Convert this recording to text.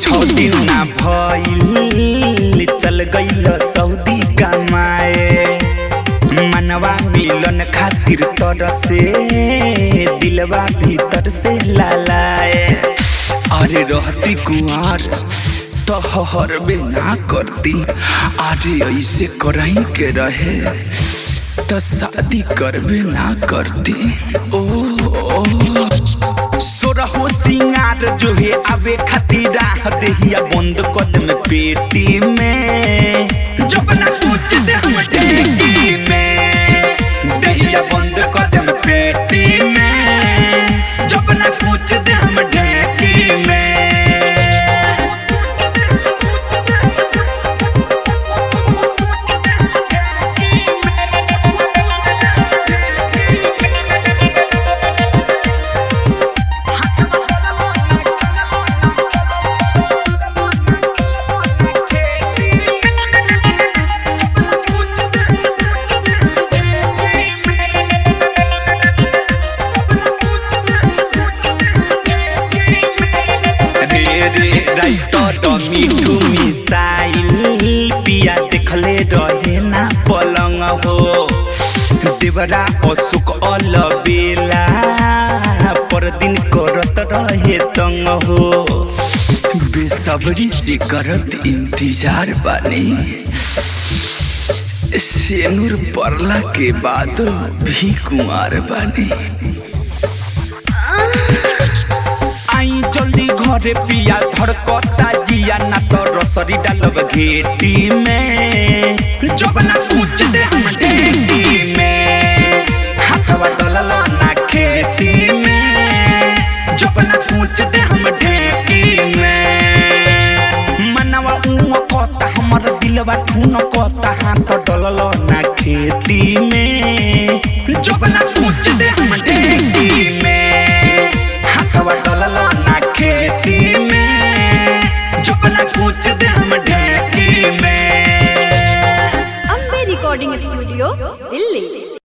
छौ दिन ना भइल चल गइल सऊदी कमाए मनवा मिलन खातिर तरसे दिलवा भीतर से लालाए अरे रहती कुआर तो हरबे ना करती अरे ऐसे कराई के रहे तो शादी करबे ना करती ओ, ओ। सोरहो सिंगार जो है आवे खातिर राह देहिया बंद कदम पेटी में जब ना पूछ दे हम टेकी में देहिया बंद कदम पेटी में जब ना पूछ दे हम टेकी में रे रे राइट मिठू मिसाइल पिया देखले रहे ना पलंग हो देवरा अशोक अलबेला पर दिन करत रहे तंग हो बेसब्री से करत इंतजार बानी सेनुर पड़ला के बाद भी कुमार बानी आई जल्दी घरे पिया धड़कता जिया ना तो रसरी डालब घेटी में जब ना पूछ दे हम ढेटी में हाथवा डलल ना खेती में जब ना पूछ दे हम ढेटी में मनवा ऊँ कहता हमर दिलवा ठून कहता हाथ डलल ना खेती में जब ना पूछ दे